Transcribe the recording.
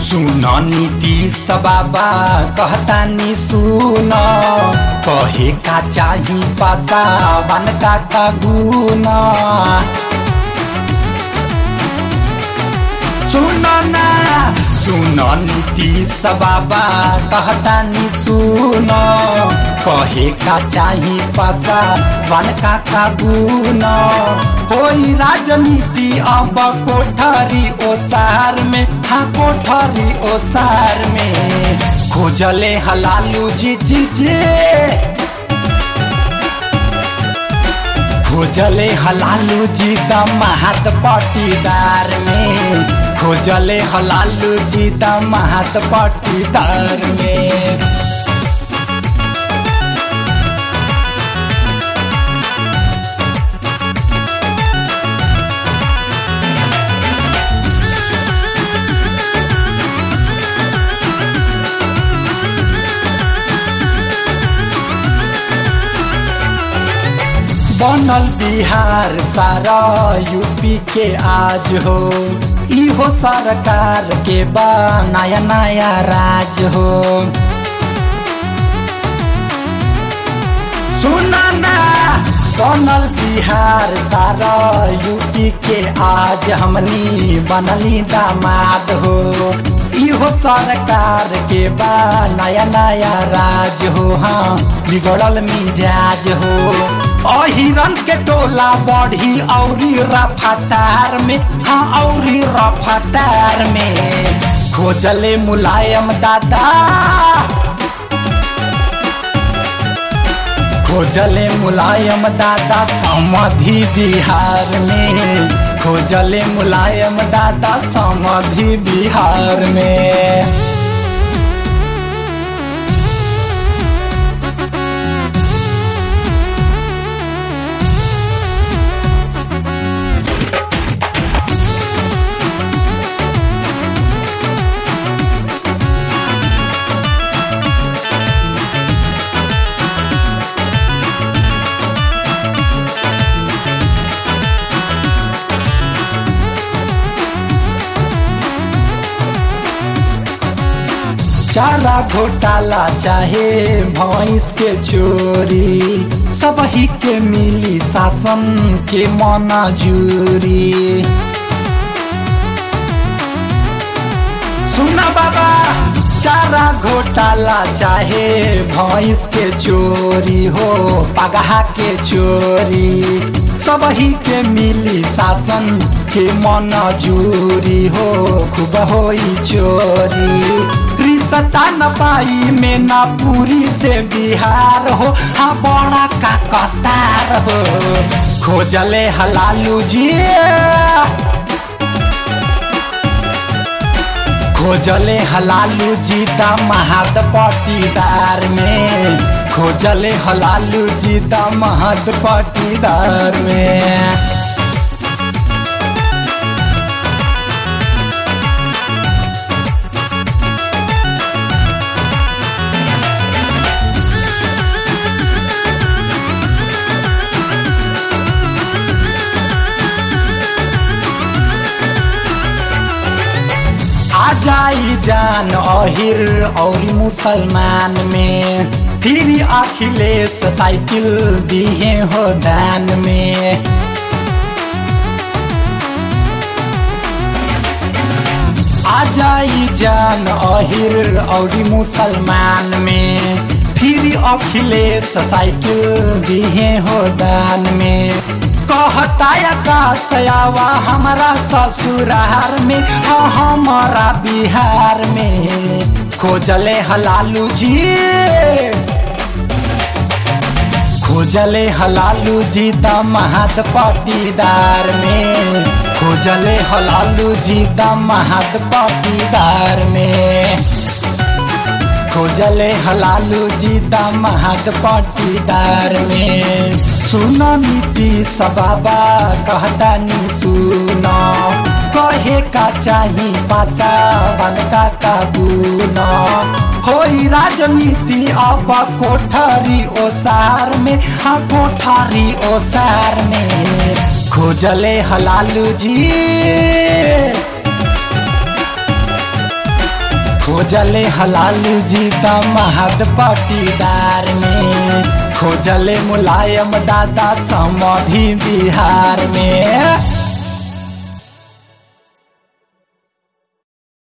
सुन नीतीश बाबा कहतानी सुन कहे का चाही पासावान का का गुण सुन ना सुन नीतीश बाबा कहतानी सुन कहे का चाही पासा वन का का गुण होई राजनीति अब कोठरी ओसार में हाँ कोठरी ओसार में खोजले हलालू जी जी जी खोजले हलालू जी द महत पटीदार में खोजले हलालू जी द महत पटीदार में बनल बिहार सारा यूपी के आज हो इहो सरकार के बा नया नया राज हो सुना ना बनल बिहार सारा यूपी के आज हमनी बनली दामाद हो इहो सरकार के बा नया नया राज हो हाँ बिगड़ल मिजाज हो अहिरन के टोला बढ़ी औरी रफतार में हाँ औरी रफतार में खोजले मुलायम दादा खोजले मुलायम दादा समधि बिहार में खोजले मुलायम दादा समधि बिहार में चारा घोटाला चाहे भैंस के चोरी सब ही के मिली शासन के मंजूरी सुना बाबा चारा घोटाला चाहे भैंस के चोरी हो पगहा के चोरी सब ही के मिली शासन के मंजूरी हो खूब होई चोरी सता न पाई में ना पूरी से बिहार हो हाँ बड़ा का कतार हो खोजले हलालू जी खोजले हलालू जी द महद पटीदार में खोजले हलालू जी द महद पटीदार में जाई जान अहिर और मुसलमान में फिर अखिलेश साइकिल दिए हो दान में आ जाई जान अहिर और मुसलमान में फिर अखिलेश साइकिल दिए हो दान में कहता आकाशयावा हमारा ससुरार में हाँ हमारा बिहार में खोजले हलालू जी खोजले हलालू जी द महत पटीदार में खोजले हलालू जी द महत पटीदार में खोजले हलालू जी द महत पटीदार में सुन नीतीश बाबा कहतानी सुन कहे का चाही पासा बनता का गुन होई राजनीति अब कोठरी ओसार में हाँ कोठरी ओसार में खोजले हलालू जी खोजले हलाल जी महद पटीदार में खोजले मुलायम दादा समधि बिहार में